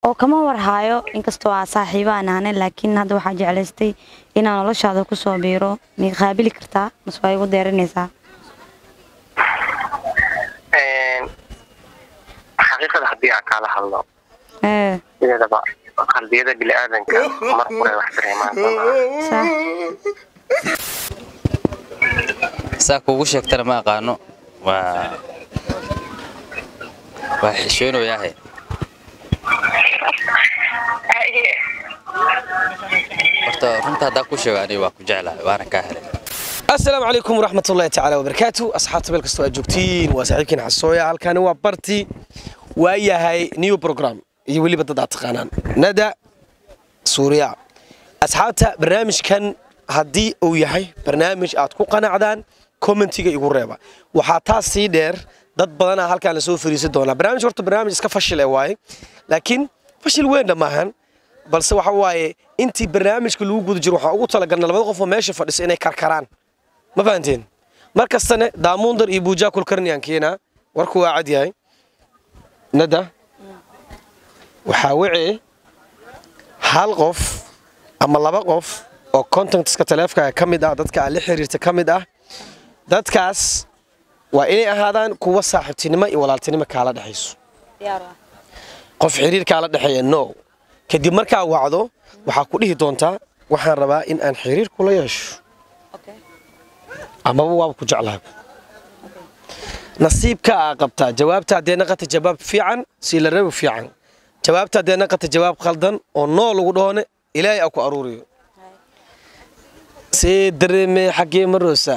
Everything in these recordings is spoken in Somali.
oo kama warhaayo inkastoo aa saaxiibo aan ahane laakiin hadda waxaa jeclaystay inaan noloshaada kusoo biiro miyay qaabili kartaa mase waa igu deeranaysaa xaqiiqada haddii aan kaala hadlo ee sideedaba qalbiyada biniaadanka mar hore wax dareemaan sax saa kuugu sheegtana ma aqaano waa waa xishoonoyaahe horta runta haddaa ku sheego aniga waa ku jeclahay waana kaa helay asalaamu calaykum waraxmat ullahi tacaala wabarakaatu asxaabta meel kastoo aad joogtiin waa saaxiibkiin xasooya halkani waa barti waa yahay new program iyo weliba dad aad taqaanaan nada suuriya asxaabta barnaamijkan haddii uu yahay barnaamij aad ku qanacdaan commentiga igu reeba waxaa taas sii dheer dad badanaa halkaan lasoo fariisan doonaa barnaamij horta barnaamij iska fashil ee waaye laakiin fashil weyn dhamaahan balse waxa waaye intii barnaamijka lagu guda jiro waxaa ugu talagalna labada qof oo meesha fadhisa inay karkaraan ma fahanteen mar kastane daamundar iyo buujaa kulkarniyaan keenaa warku waa cad yahay nada waxaa wece hal qof ama laba qof oo contactska taleefkaaga ka mid ah dadka aad la xiriirta ka mid ah dadkaas waa inay ahaadaan kuwa saaxiibtinimo iyo walaaltinimo kaala dhexayso qof xiriir kaala dhexeeya no kadib markaa wacdo waxaa ku dhihi doontaa waxaan rabaa in aan xiriir kula yeesho amaba waaba ku jeclahay nasiibka aa qabtaa jawaabta haddee naqata jawaab fiican si la rabi fiican jawaabta haddee naqata jawaab khaldan oo noo lagu dhoone ilaahay aa ku aruuriyo see dareeme xaggee maroosa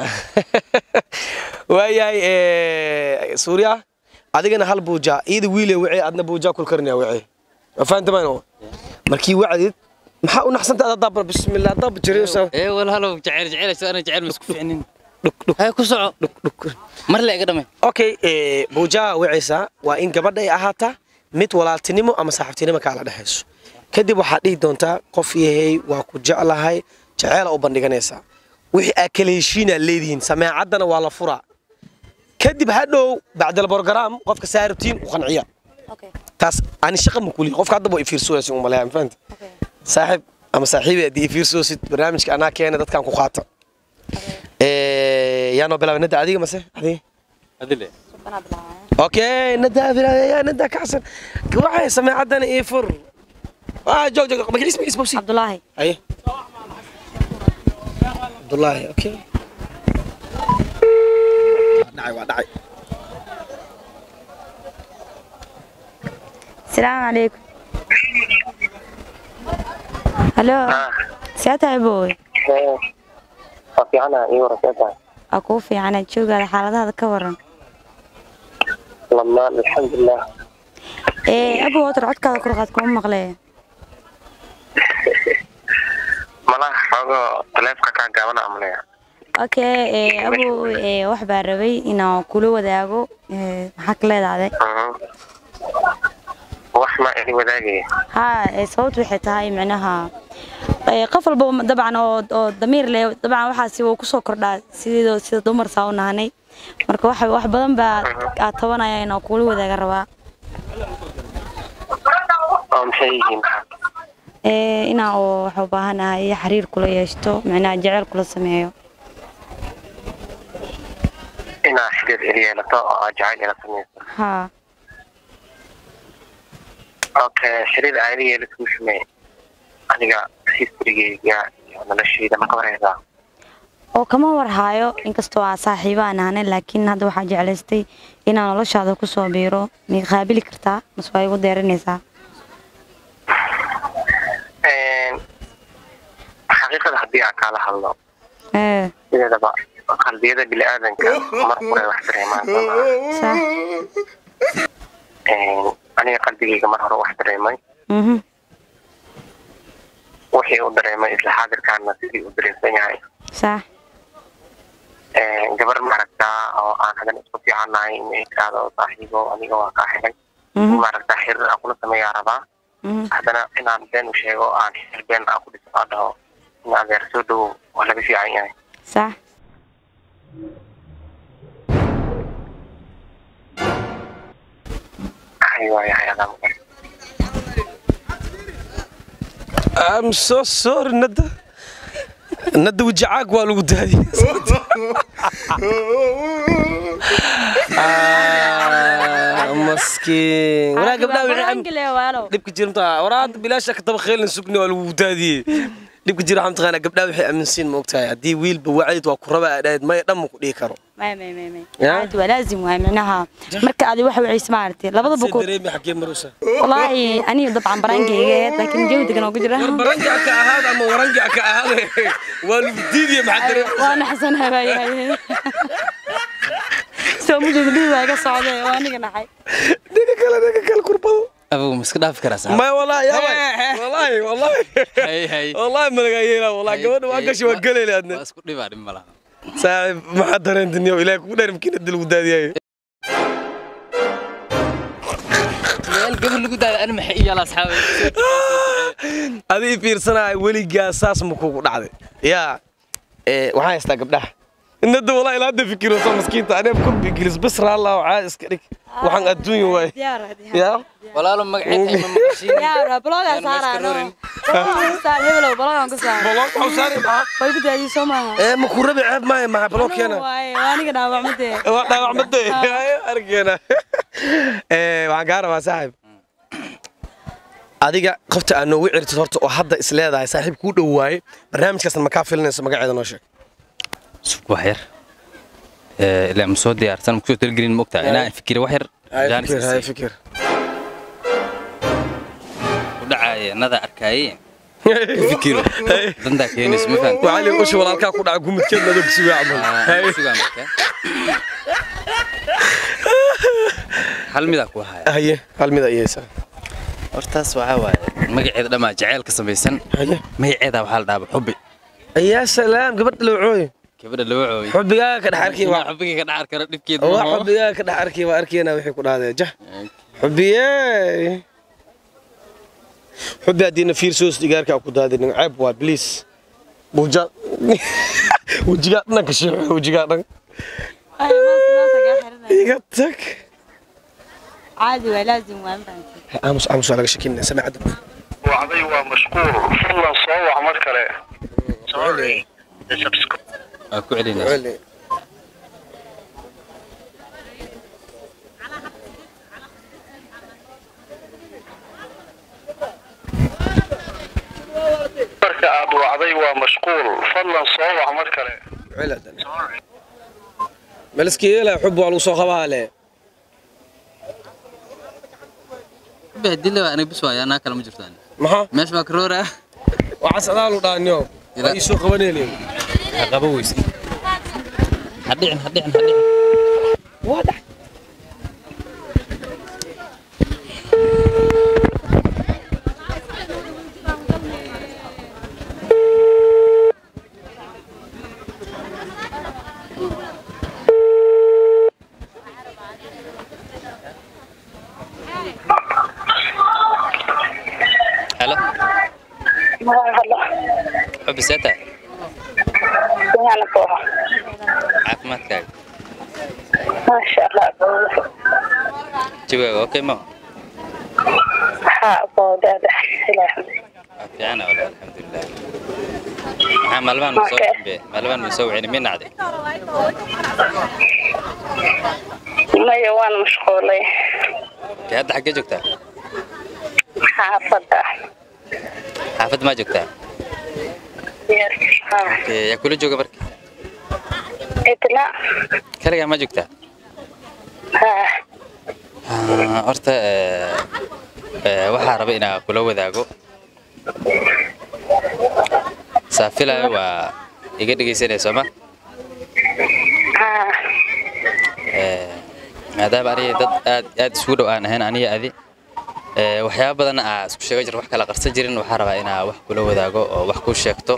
waayahay suuriya adigana hal buujaa iyada wiile wacee adna buujaa kulkarnaya wacee waa fahantamaan markii wacdid maxaa u naxsanta ada dab bismillah dab jiraysa ee walhalow jecel jecelayso ana jecel ma isku ficnin hay ku soco mar le iga dhamay okay buujaa wacaysaa waa in gabadha ay ahaataa mid walaaltinimo ama saaxiibtinimo kaala dhexayso kadib waxaad dhihi doontaa qof yahay waa ku jeclahay jeceela u bandhiganaysaa wixii aa kala heshiinaad leedihiin sameecaddana waa la furaa kadib hadhow bacdal borogaraam qofka saarabtiin u qanciya taas ani shaqa ma kuliya qofka haddaba waa ifiirsooyasi umaleeya ma fahanta saaxiib ama saaxiibi haddii ifiirsoosid barnaamijka anaa keena dadkan ku qaata yaa noo bilaabay nada adiga mase adiga adile اوكي ندى يا ندى كحسن waxay sameecadana ii fur ah joog joog ma ismi ismi si cabdulaahi ay Abdullahi okay dhacay waa dhacay asalaamu calaykum halo see tahay booy waa fiicana ii waraseeta waa kuu fiicana joogaada xaaladaada ka waran lamaan alxamdulilah ee abow watar codkaada kurqaad kuma maqlee malaha xoogo taleefka kaa gaabana amaleya okay ee abow ee wax baa rabay inaan kula wadaago ee maxaa ka leedahday wax ma ini wadaagaya haa ee sababtu waxay tahay micnaha ee qof walba dabcan oo oo damiir leh dabcan waxaasi wuu kusoo kordhaa sidoo sida dumar saa u nahanay marka wax wax badan baa aad tabanaya inaan kula wadaaga rabaa oo maxay yihiin maxaa ee inaan oo waxa u baahanahay xiriir kula yeeshto micnaha jecel kula sameeyo inaa xiriir il yeelato oo aad jacayl ila samayso haa okay xiriir aa ila yeelato muxumee aniga historygeyga iyo noloshayda ma ka waraysaa oo kama warhaayo inkastoo aa saaxiibo aan ahane laakiin hadda waxaa jeclaystay inaan noloshaada kusoo biiro miyay qaabili kartaa mase waa igu deeranaysaa xaqiiqada haddii aan kaala hadlo ee sideedaba qalbiyada biniaadanka mar hore wax dareemaan sax aniga qalbigeyga mar hore wax dareemay mhm wixii u dareemay isla xaadirkaana sidii u dareemsan yahay sax gabar maaragtaa oo aan hadan isku fiicannahay in ay tiraahdo saaxiibo aniga waa kaa helay mhm maaragtaa xiriir aan kula sameeyaa rabaa mhm haddana inaan been u sheego aan xiriir been aan ku dhiso aan dhaho in adeer soo dhowow waa laga fiican yahay sax hay waayahay adaa I'm so sorry nada nada wajacaag waa lagu daadiyey Ah, maskiin walaa gabdhaha wixii am- Baraangile waalo. dhibka jirta waraad bilaasha ka daba kheelin sugni waa lagu daadiyey dhibka jira waxaa mataqaanaa gabdhaha waxay aaminsiin ma ogtahay haddii wiilba wacid waa ku raba aad ahayd maya dhan ma ku dhihi karo May may may may. Ya? Aad waa laazim waay macnaha marka aad wax wacayso maartay labada si buku dareemi xagee marusa wallahi aniga dabcan baraankeyga ahayd laakiin jawdigan oo ku jira baranjac ka ahaad ama waranjac ka ahaade waa lagu diidiye maxaa dareemi waa naxsanahay baa yahay soo mujida dhihi waa iga socday waa aniga naxay dhiga kale dhiga kale kurbado abugu ma iska dhaafi karaa saaxiib maya wallahi yaabay wallahi wallahi hay hay wallahi malagaa yeelaa wallahi gabadha waa gashi waa galeyle adna waa isku dhibaa dhib ma laha saaxiib maxaa dareentiniyo ilaahay kugu dheer makiinada lagu daadiyayo meel gabar lagu daada ani maxay iyaala asxaabe adii fiirsanaya weligaa saas ma kugu dhacday yaa ee waxaan haystaa gabdhaha inada walaa ilaa hadda fikiro soo maskiinta anee kurbi gilis bas raallaa caad iska dhig waxaan adduunya waay diyaar yaa walaalo magaceed ay ma maqashiin diyaar bloga Een, ma iska saarano rorin. saar hebelo blogan ku saar boloog waxu saari maxaa way ku daadiyay soo maaha ee ma ku rabi ceeb maayo maxaa boloog keena waaye waa aniga dhaawacmadee waa dhaawacmade arkeena ee waxaan kaa rabaa saaxiib adiga qofta aad noogu cirtid horta oo hadda is leedahay saaxiib kuu dhow waaye barnaamijkaasna makaa filinayso magaceeda noo sheeg sug wax yar ee ilaa ma soo diyaarsan ma kusoo talagelin ma ogtahay inaan fikiro wax yar jaanis fikir hay isii. fikir u dhacaya nada arkaaye fikiro dantaa keenayso ma fahamta waxaa lii usha walaalkaa ku dhaca gumudkeed madoo kusugaa camal Hay. sugaa marka hal midaa ku haya haye hal mid ayaysa hortaas waxaa waaye magaceeda dhammaa jaceyl ka samaysan haye magaceeda waxaa la dhaaba xubbi yaa salaam gabadha lawcooy gabadha loo cooyo xubigaaga ka dhex arkay waa xubbiga ka dhacar karo dhibkeeda waa xubigaaga ka dhex arkay waa arkayna wixii ku dhahdee jah xubiyey xubi haddiina fiir soos digaarkaa ku daadinin ceeb waa bliis buja wejigaa dhanka sheexo wejigaa dhan iga tag caadi waa laazim waa mafahamtay aamus aamus waa laga shakinaya samacadda wacday waa mashquul fadlan soo wac mar kale waa ku celinaysa marka aad wacday waa mashquul fadlan soo wac mar kale meliska yeelaya xub waa lagu soo qabaa le xubbi haddii la aniga bis waaya anaa kale ma jirtaan maxaa meesha baa karoora waxaa sadaalu dhaanyo waa ii soo qabanaylen qaba weyse hadhicin hadhicin hadhicin halo xubbi see tahay caafimaadkaaga maasha allah jawaaga okay ma haa boodada ilaa waa fiicana wala alxamdulilah maxaa maalmahan ma soo Okay. dambe maalmahan ma soo wicini mi nacday maya waan mashquulay kee hadda xaggee joogtaa xaafadda xaafad maa joogtaa Yes, haa. Kee, yaa kula jooga marka idna kaligaa ma joogtaa haa Ah, horta eh, eh, waxaa raba inaa kula wadaago saafilayo waa iga dhegaysanaya sooma haa Eh, maadaama aniga dad aad aad isugu dhow aan ahayn aniga adi eh, waxyaaba badan aa isku sheega jir wax kala qarsan jirin waxaa rabaa inaa wax kula wadaago oo wax ku sheegto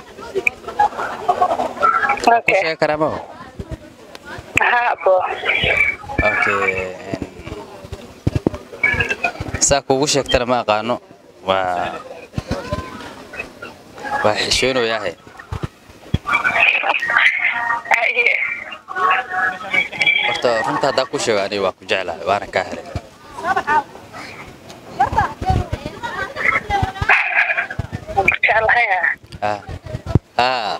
ku okay sheegi karaa ma haa bo okay en, saa kuugu sheegtana ma aqaano waa waa xishoonayahay haye horta runta haddaa ku sheego aniga waa ku jeclahay waana kaa helay ah ah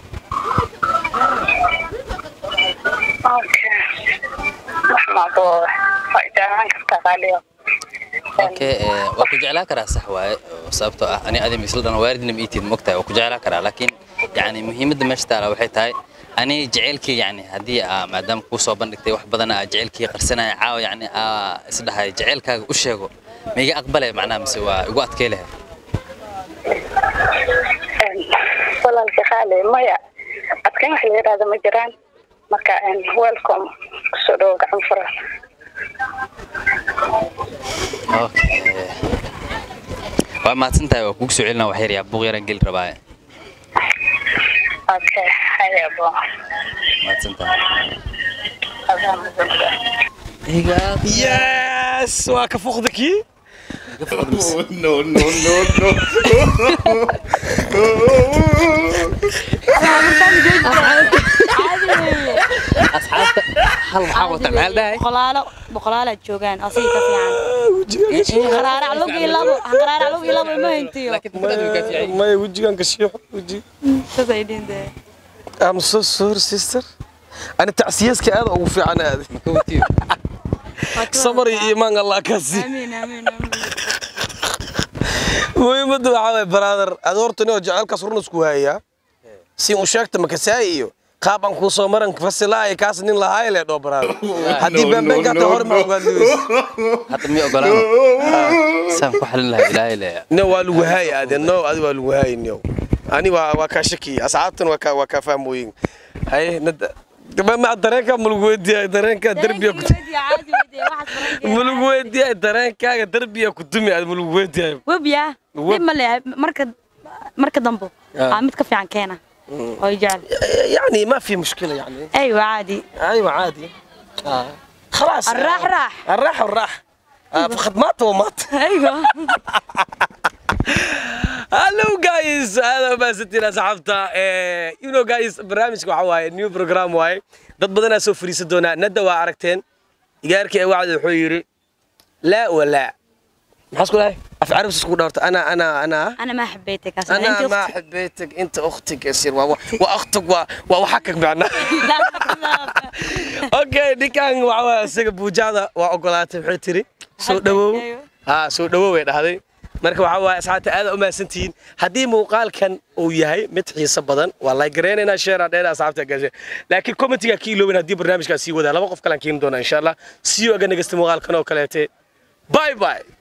okay wax maabo waa jeclaan kartaa qaaliyo okay ee, waa ku jeclaa karaa sax waaye oo sababtoo ah ani adim isla dhan waaridna ma iitid mogtahay waa ku jeclaa karaa laakiin yani muhiimadda meesha taala waxay tahay ani jaceylkii yani haddii aa maadaama kuu soo bandhigtay wax badan aa jaceylkii qarsanaya caawa yani aa isdhahay jaceylkaaga u sheego ma iga aqbalay macnaha mise waa igu adkay lahay walaalka qaali maya adkan wax la yidhaahdo ma jiraan marka welcome kusoo dhawo gacan furan okay waa mahadsantahay waa kugu soo celinaa wax yar yaa buuq yaraan geli rabaaye okay haya abo mahadsantahay adaa mudan yes waa ka fuqda kii no, no, no, no. asxaabta hal maxaa wata maxaa la dhahay boqolaalo boqolaalaad joogaan asiga ka fiican qaraarac lug iyo labo qaraarac lug iyo labo ma hayntiyo maya wejigan ka shiixo weji saas ay dhihin dee I'm so sorry sister ani tacsiyaska aad ugu fiican aad makawatiyo samar iyo iimaan allah kaasi amiin amiin amiin muhiimadda waxaa waay brother ad horta nin oo jecelkaas run isku hayaa si uu sheegta makasaay iyo qaab aan kuu soo maran fasilaayo kaas nin lahaay le dhoo brother haddii no, beenbeenka no, hata hore ma no. ogaan diweysa hadda mi ogolaano saan ku xalin lahaa ilaahay leeya no waa lagu haay ade no adi waa lagu haay nio ani waa waa kaa shakiya asxaabtan waa kaa waa kaa fahmooyin haye nada ma dareenka ma lagu weydiiyay dareenka derbiya ku ma lagu weydiiyay dareenkaaga derbiya ku dumi aad ma lagu weydiiyay webya Web. dib ma leeyahay marka marka dambo Ah. aa mid ka fiican keena oo jecel يعني ما في مشكله يعني ايوه عادي ايوه عادي آه. خلاص الراح راح. الراح والراح آه فقد مات ومات ايوه هلو جايز هذا ما ستين اصحابتا يو نو جايز برنامجك waxa waaye new program waaye dad badan aa soo fariisan doona nada waa aragteen igaarkii wacdi wuxuu yiri laa walaa maxaa isku dhahay af carabis isku dhaarta ana ana ana انا ما حبيتك اصلا انا انت ما أختي. حبيتك انت اختك يصير واختك وحكك معنا okay ninkan waxa waa isaga buujaada waa ogolaatay waxay tiri soo dhawow ha soo dhawow way dhahday marka waxa waa asxaabta aad u mahadsantihiin haddii muuqaalkan uu yahay mid xiiso badan waa like gareynaynaa share dheer asxaabta gashe laakiin commentiga ka iloobin haddii barnaamijkaas sii wadaa laba qof kalaan keeni doonaa insha allah see you again next muuqaalkan oo kaleete bye bye